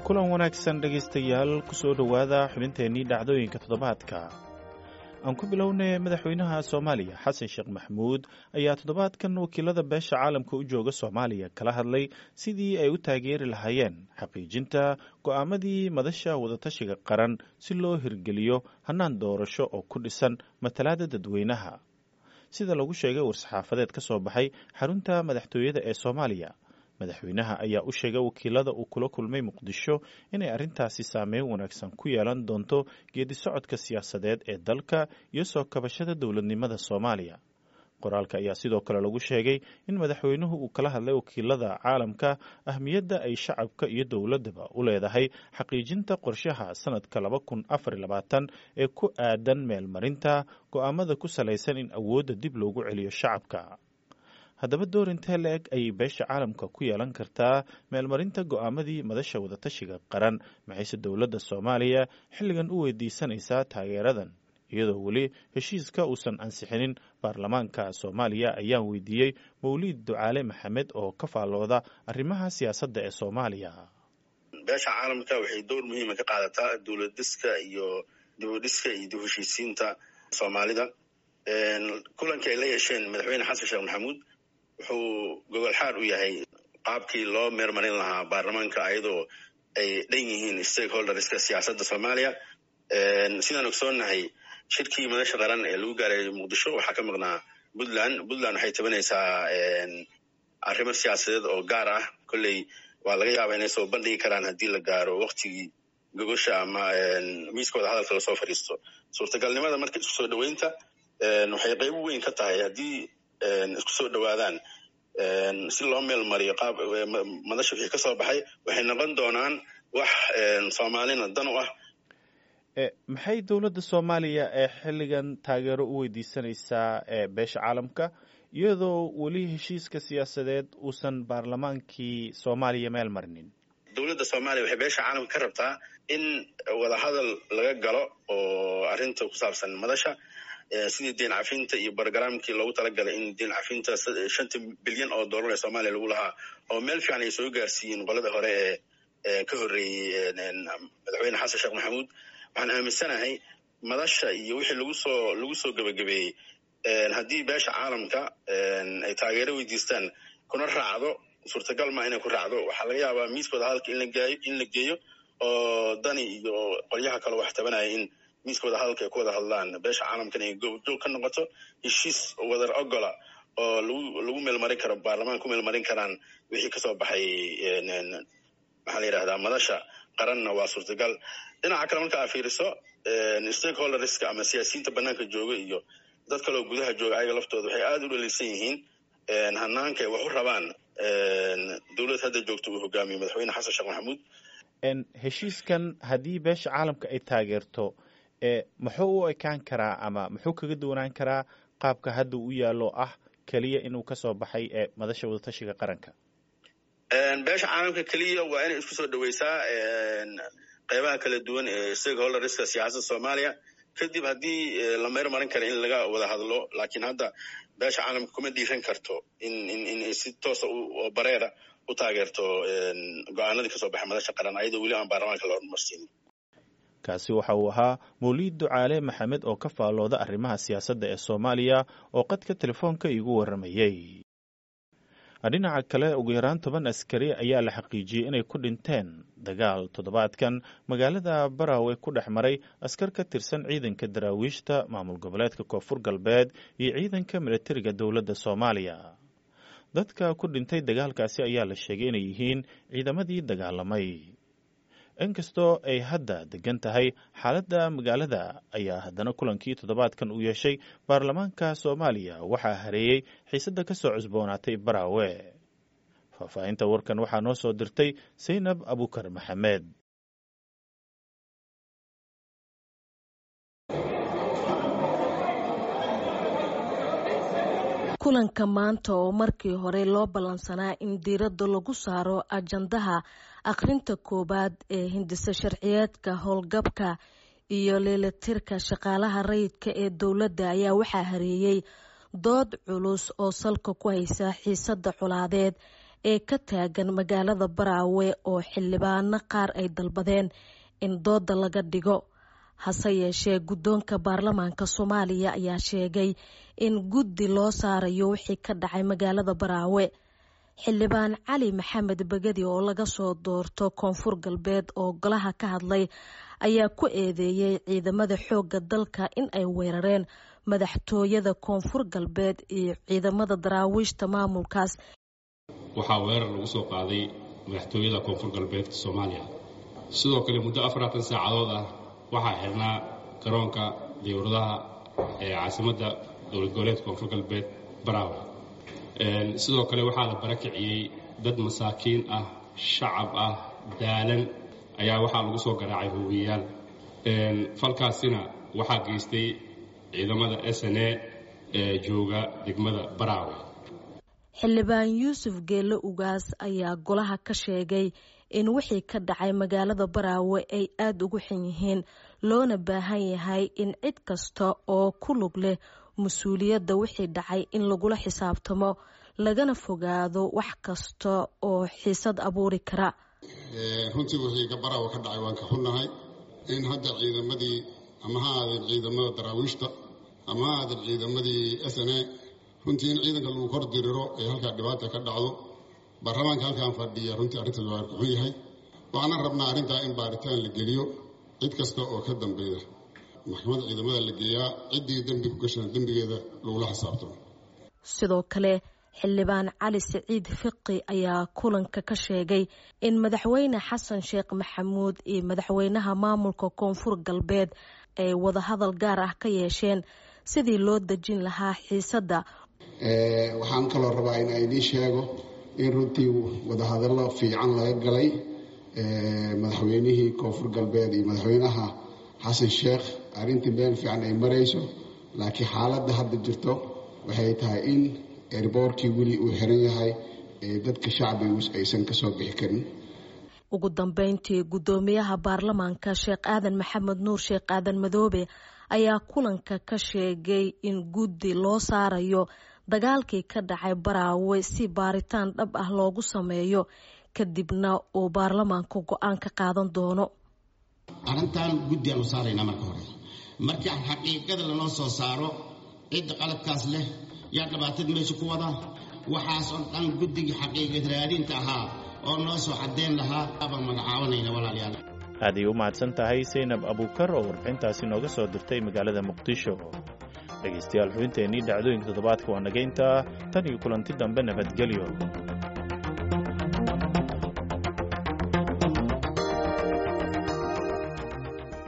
kulan wanaagsan dhegaystayaal ku soo dhowaada xubinteennii dhacdooyinka toddobaadka aan ku bilownay madaxweynaha soomaaliya xasan sheekh maxmuud ayaa toddobaadkan wakiilada beesha caalamka u jooga soomaaliya kala hadlay sidii ay u taageeri lahaayeen xaqiijinta go'aamadii madasha wadatashiga qaran si loo hirgeliyo hannaan doorasho oo ku dhisan matalaada dadweynaha sida lagu sheegay war-saxaafadeed ka soo baxay xarunta madaxtooyada ee soomaaliya madaxweynaha ayaa u sheegay wakiilada uu kula kulmay muqdisho inay arrintaasi saameyn wanaagsan ku yeelan doonto geedi socodka siyaasadeed ee dalka iyo soo kabashada dowladnimada soomaaliya qoraalka ayaa sidoo kale lagu sheegay in madaxweynuhu uu kala hadlay wakiilada caalamka ahmiyadda ay shacabka iyo dowladdaba u leedahay xaqiijinta qorshaha sanadka laba kun afar labaatan ee ku aadan meelmarinta go'aamada ku salaysan in awoodda dib loogu celiyo shacabka haddaba door intee la eg ayay beesha caalamka ku yeelan kartaa meelmarinta go'aamadii madasha wadatashiga qaran maxayse dowladda soomaaliya xilligan u weydiisanaysaa taageeradan iyadoo weli heshiiska uusan ansixinin baarlamaanka soomaaliya ayaan weydiiyey mawliid ducaale maxamed oo ka faallooda arrimaha siyaasadda ee soomaaliya beesha caalamka waxay door muhiima ka qaadataa dowlad dhiska iyo dibudhiska iyo dib heshiisiinta soomaalida kulankii ay la yeesheen madaxweyne xasan sheekh maxamuud wuxuu gogol xaar u yahay qaabkii loo meermarin lahaa baarlamaanka ayadoo ay dhan yihiin stakeholderska siyaasadda soomaaliya sidaan ogsoonnahay shirkii madasha qaran ee lagu gaaray muqdisho waxaa ka maqnaa puntland puntland waxay tabanaysaa arrimo siyaasadeed oo gaar ah kolley waa laga yaabaa inay soo bandhigi karaan haddii la gaaro waktigii gogosha ama miiskooda hadalka lasoo fadhiisto suurtagalnimada marka isku soo dhoweynta waxay qayb weyn ka tahay haddii isku soo dhowaadaan si loo meel mariyo qaab madasha wixii ka soo baxay waxay noqon doonaan wax soomaalina dan u ah maxay dowladda soomaaliya ee xilligan taageero u weydiisanaysaa beesha caalamka iyadoo weli heshiiska siyaasadeed uusan baarlamaankii soomaaliya meel marinin dowladda soomaaliya waxay beesha caalamka ka rabtaa in wadahadal laga galo oo arrinta ku saabsan madasha sidii deen cafinta iyo barogramkii loogu talagalay in deen cafinta shanta bilyan oo dollar ee soomaaliya lagu lahaa oo meel fiican ay soo gaarsiiyeen qolada hore ee ka horreeyey madaxweyne xasan sheekh maxamuud waxaan aaminsanahay madasha iyo wixii lagu soo lagu soo gebagabeeyey haddii beesha caalamka ay taageero weydiistaan kuna raacdo suurtagal ma inay ku raacdo waxaa laga yaabaa miiskooda hadalka in la geeyo oo dani iyo qolyaha kale wax tabanaya in miiskooda hadalka ay ku wada hadlaan beesha caalamkan ay goobjoog ka noqoto heshiis wadar ogola oo lagu lagu meelmarin karo baarlamaan ku meelmarin karaan wixii kasoo baxay maxaa la yidhahdaa madasha qaranna waa suurtagal dhinaca kale marka aa fiiriso stakeholderska ama siyaasiyiinta banaanka jooga iyo dad kaleo gudaha jooga ayaga laftooda waxay aada u dhaliilsan yihiin hanaanka ay wax u rabaan dowlad hadda joogta uu hogaamiyo madaxweyne xasan sheekh maxamuud heshiiskan haddii beesha caalamka ay taageerto muxuu u ekaan karaa ama muxuu kaga duwanaan karaa qaabka hadda u yaallo ah keliya inuu kasoo baxay ee madasha wadatashiga qaranka beesha caalamka keliya waa inay isku soo dhoweysaa qeybaha kala duwan ee stakeholderska siyaasadda soomaaliya kadib haddii la meyr marin kara in laga wada hadlo laakiin hadda beesha caalamka kuma dhiiran karto in in si toosa oo bareera u taageerto go-aanadii kasoo baxay madasha qaran ayadoo weli aan baarlamaanka la hormarsiinin kaasi waxa uu ahaa mawliid ducaale maxamed oo ka faallooda arrimaha siyaasadda ee soomaaliya oo qadka telefoonka iigu warramayey dhinaca kale ugu yaraan toban askari ayaa la xaqiijiyey inay ku dhinteen dagaal toddobaadkan magaalada barawe ku dhex maray askar ka tirsan ciidanka daraawiishta maamul goboleedka koonfur galbeed iyo ciidanka militariga dowladda soomaaliya dadka ku dhintay dagaalkaasi ayaa la sheegay inay yihiin ciidamadii dagaalamay inkastoo ay hadda degan tahay xaaladda magaalada ayaa haddana kulankii toddobaadkan uu yeeshay baarlamaanka soomaaliya waxaa hareeyey xiisadda ka soo cusboonaatay baraawe faahfaahinta warkan waxaa noo soo dirtay saynab abukar maxamed kulanka maanta oo markii hore loo ballansanaa in diiradda lagu saaro ajandaha akhrinta koowaad ee hindisa sharciyeedka howlgabka iyo leelatirka shaqaalaha rayidka ee dowladda ayaa waxaa hareeyey dood culus oo salka ku haysa xiisadda colaadeed ee ka taagan magaalada baraawe oo xildhibaano qaar ay dalbadeen in dooda laga dhigo hase yeeshee guddoonka baarlamaanka soomaaliya ayaa sheegay in guddi loo saarayo wixii ka dhacay magaalada baraawe xildhibaan cali maxamed begedi oo laga soo doorto koonfur galbeed oo golaha ka hadlay ayaa ku eedeeyey ciidamada xoogga dalka in ay weerareen madaxtooyada koonfur galbeed iyo ciidamada daraawiishta maamulkaas waxaa weerar lagu soo qaaday madaxtooyada koonfur galbeedka soomaaliya sidoo kale muddo afaratan saacadood ah waxaa xirnaa garoonka diyuuradaha ee caasimadda dowlad goboleedka koonfur galbeed baraawe sidoo kale waxaa la barakiciyey dad masaakiin ah shacab ah daalan ayaa waxaa lagu soo garaacay hoogiyayaal falkaasina waxaa geystay ciidamada s n a ee jooga degmada baraawe xildhibaan yuusuf geelle ugaas ayaa golaha ka sheegay in wixii ka dhacay magaalada baraawe ay aada ugu xun yihiin loona baahan yahay in cid kasta oo ku lug leh mas-uuliyadda wixii dhacay in lagula xisaabtamo lagana fogaado wax kasta oo xiisad abuuri kara runtii wixii baraawe ka dhacay waan ka xunnahay in hadda ciidamadii ama ha aadeen ciidamada daraawiishta ama ha aadeen ciidamadii s n a runtii in ciidanka lagu kor diriro ee halkaa dhibaata ka dhacdo baarlamaanka halkaan fadhiya runtii arrintaas waa xun yahay waxaana rabnaa arrintaa in baaritaan la geliyo cid kasta oo ka dambeeya maxkamadda ciidamada la geeyaa ciddii dembi ku gashana dembigeeda lagula xisaabtamo sidoo kale xildhibaan cali siciid fiqi ayaa kulanka ka sheegay in madaxweyne xasan sheekh maxamuud iyo madaxweynaha maamulka koonfur galbeed ay wadahadal gaar ah ka yeesheen sidii loo dejin lahaa xiisadda waxaan kaloo rabaa in idiin sheego in runtii wadahadallo fiican laga galay madaxweynihii koonfur galbeed iyo madaxweynaha xasan sheekh arrintii meel fiican ay marayso laakiin xaaladda hadda jirto waxay tahay in erboorkii weli uu xiran yahay ee dadka shacbigu aysan kasoo bixi karin ugu dambeyntii guddoomiyaha baarlamaanka sheekh aadan maxamed nuur sheekh aadan madoobe ayaa kulanka ka sheegay in guddi loo saarayo dagaalkii ka dhacay baraawe si baaritaan dhab ah loogu sameeyo kadibna uu baarlamaanku go-aan ka qaadan doono arrintan guddiaan u saaraynaa marka hore markii xaqiiqada lanoo soo saaro cidda qaladkaas leh yaa dhibaatada meesha ku wada waxaas oo dhan guddigii xaqiiqad raadinta ahaa oo noo soo caddeyn lahaa abaan magacaabanayna walaalayaal aaday u mahadsan tahay saynab abuukar oo warbixintaasi nooga soo dirtay magaalada muqdisho dhegaystayaal xubinteennii dhacdooyinka toddobaadka waa nagaynta tan iyo kulanti dambe nabadgelyo